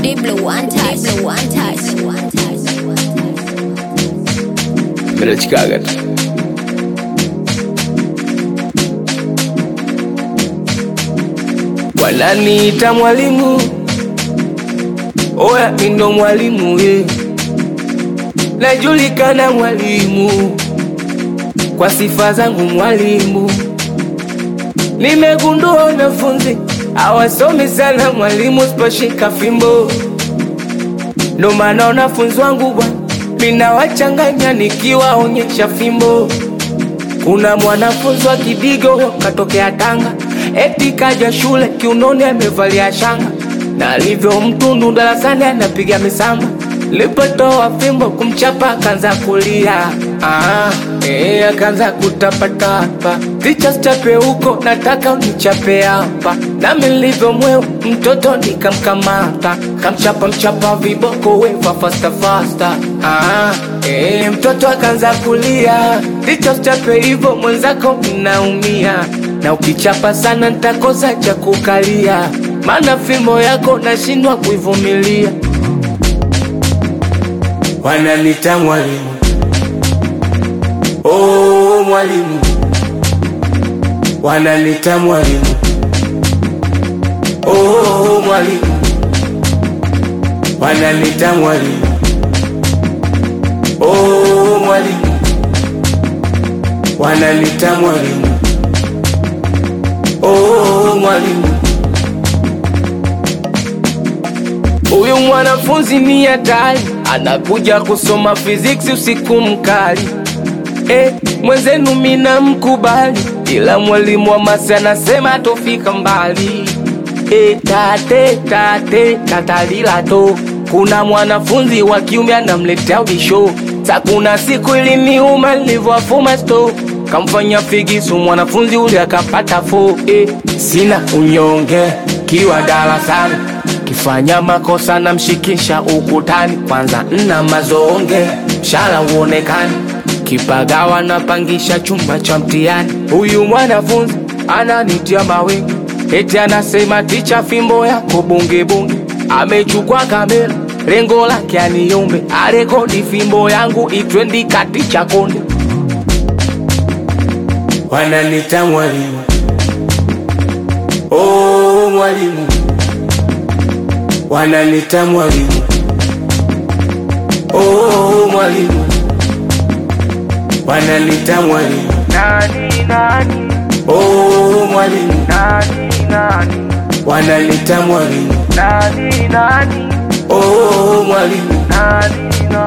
Deep blue one touch. Deep blue one touch. Mimi nachikaga tu. Wananiita mwalimu, oya mimi ndo mwalimu ye, najulikana mwalimu kwa sifa zangu mwalimu. Nimegundua wanafunzi hawasomi sana mwalimu, siposhika fimbo ndo maana wanafunzi wangu bwana, minawachanganya nikiwaonyesha fimbo. Kuna mwanafunzi wa Kidigo katokea Tanga, eti kaja shule kiunoni amevalia shanga, na alivyo mtundu darasani anapiga misamba. Lipotoa fimbo kumchapa akaanza kulia, ah, eh, akaanza kutapatapa. Ticha chape huko, nataka unichape hapa. Nami nilivyo mweu mtoto nikamkamata, kamchapa mchapa viboko weva fasta fasta. Ah, eh, mtoto akaanza kulia, ticha chape hivyo mwenzako mnaumia, na ukichapa sana nitakosa cha kukalia, maana fimbo yako nashindwa kuivumilia. Wananita mwalimu, oh mwalimu, wananita mwalimu, oh mwalimu, wananita mwalimu, oh mwalimu, wananita mwalimu, oh mwalimu. Huyu mwanafunzi ni hatari, anakuja kusoma physics usiku mkali. Eh, mwenzenu mina mkubali, ila mwalimu wa masi anasema tofika mbali. Eh, tate tate tatalila to, kuna mwanafunzi wa kiume anamletea ubisho. Sa kuna siku iliniuma nilivyowafuma sto kamfanya figisu mwanafunzi ule akapata fo. Eh, sina unyonge kiwa darasani kifanya makosa na mshikisha ukutani, kwanza nna mazonge mshala uonekani, kipagawa napangisha chumba cha mtihani. Huyu mwanafunzi ananitia mawingi, eti anasema ticha, fimbo yako bunge bunge. Amechukua kamera, lengo lake aniombe arekodi fimbo yangu itwendi kati cha konde. Wananita mwalimu, oh mwalimu wananita mwalimu, oh mwalimu, wananita mwalimu, Nani nani oh mwalimu, nani nani wananita mwalimu, nani nani oh mwalimu, nani nani